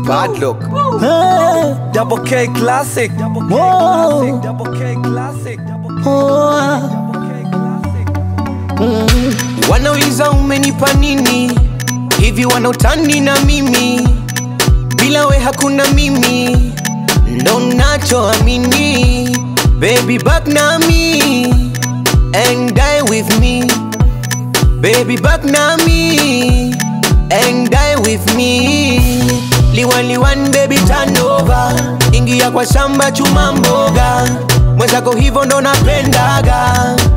Bad luck. Hey, Double K classic. Double K Whoa. classic. Double K classic. Double K oh, ah. classic. Wanauliza umenipa nini hivi, wanautani na mimi, bila we hakuna mimi, ndo nachoamini. Baby back na me and die with me, baby back na me and die with me. Liwaliwan baby turn over, ingia kwa shamba chuma mboga, mwenzako hivyo ndo napendaga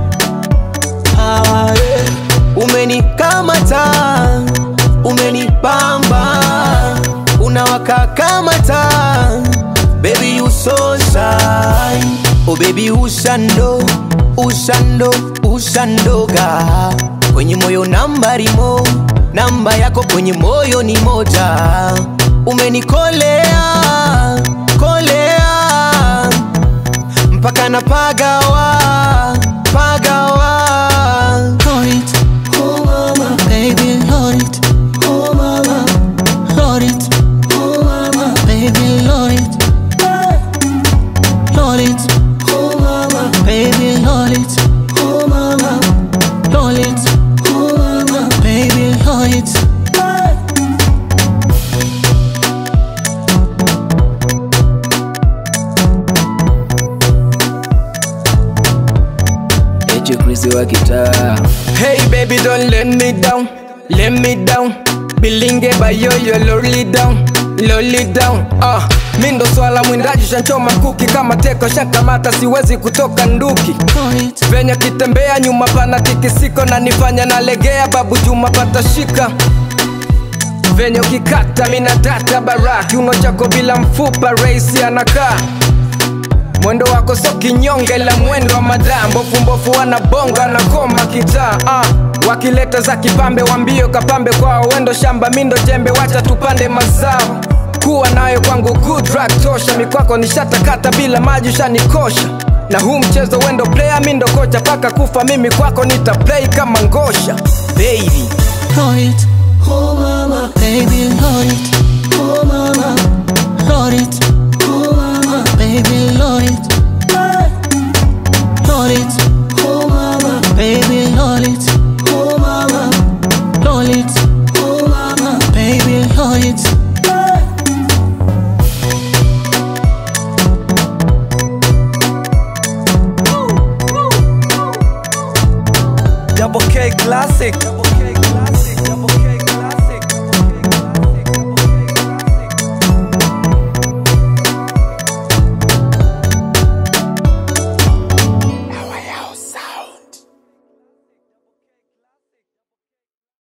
Ah, yeah. Umenikamata, umenipamba, unawaka kama taa Baby you so shy Oh baby ushando, ushando, ushandoga Kwenye moyo nambari mo, namba yako kwenye moyo ni moja Umenikolea, kolea mpaka na pagawa pagawa Hold it, oh mama, baby, hold it, oh mama, hold it, oh mama, baby, hold it, hold it, oh mama, baby, hold it, oh mama, hold it, oh mama, baby, hold it. Eche Chris wa kitaa Hey baby don't let me down, let me down Bilinge bayoyo lowly down, lowly down uh, mi ndo swala mwindaji shanchoma kuki kama teko shankamata siwezi kutoka nduki Hold it, venye kitembea nyuma pana tikisiko na nifanya nalegea babu juma patashika venye ukikata mina data bara kiuno chako bila mfupa raisi anakaa mwendo wako so kinyonge la mwendo wa madaa mbofu mbofu wanabonga na koma kitaa ah. wakileta za kipambe wambio kapambe kwao wendo shamba mindo jembe wacha tupande mazao kuwa nayo kwangu good drug tosha mikwako nishatakata bila maji ushanikosha na huu mchezo wendo player mindo kocha paka kufa mimi kwako nita play kama ngosha baby hold it, oh mama, baby, hold it,